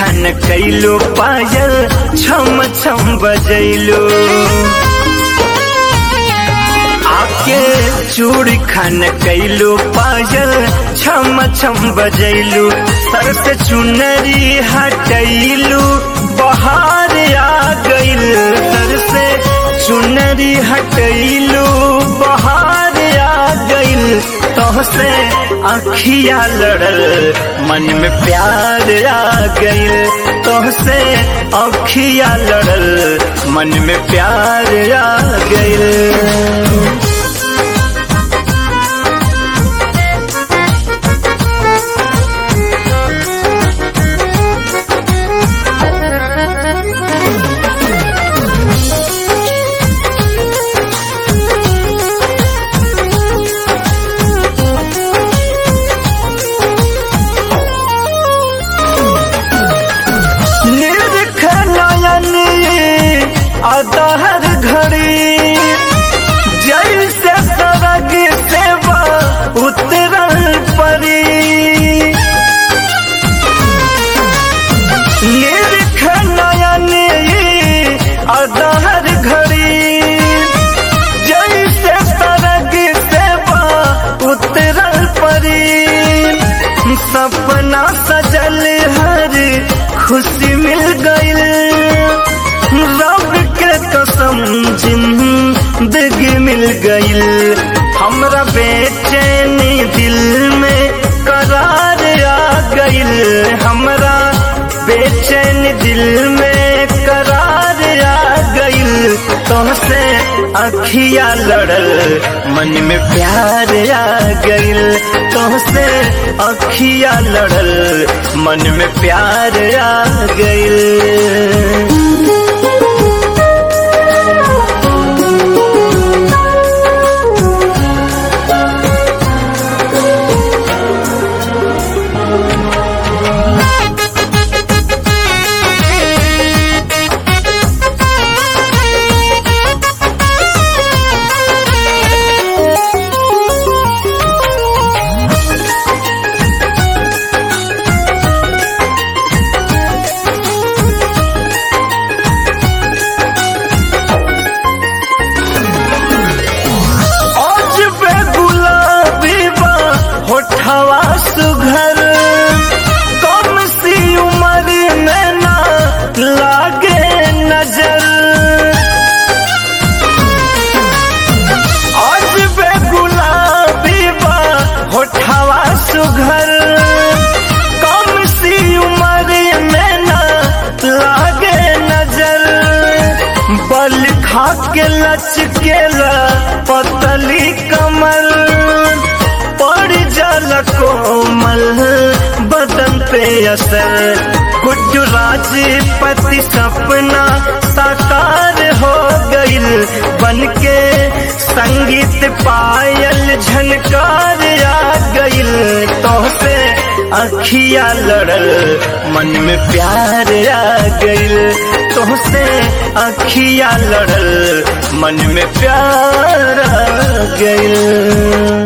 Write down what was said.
खान कैलो पायल छम छम बजैलो आके चूड़ी खान कैलो पायल छम छम बजैलू सर से चुनरी हटैलू बहार आ गइल सर से चुनरी हटैलू बहार आ गइल तोहसे अखिया लड़ल मन में प्यार आ गइल तोहसे अखिया लड़ल मन में प्यार आ गइल निरख नयन अदहर घड़ी जैसे सरग सेवा उतरल परी निरख नयन अदहर घड़ी जैसे सरग सेवा उतरल परी सपना सजल हर खुशी मिल गइल रब के कसम जिंदगी मिल गइल हमरा बेचैनी दिल में करार आ गइल हमरा बेचैन दिल में करार आ गइल तुमसे अखिया लड़ल मन में प्यार आ गइल तुमसे अखिया लड़ल मन में प्यार आ गइल आज बे गुलाबी बा होठवा सुघर कम सी उम्र में ना लागे नजर आज बे गुलाबी बा होठवा सुघर कम सी उम्र में ना लागे नजर बल खा के लचकेला पतली कमल पड़ जल कोमल बदन पे असर गुड्डू राजपति सपना साकार हो गइल बन के संगीत पायल झनकार आ गइल तोहसे अखिया लड़ल मन में प्यार आ गइल तोहसे अखिया लड़ल मन में प्यार आ गइल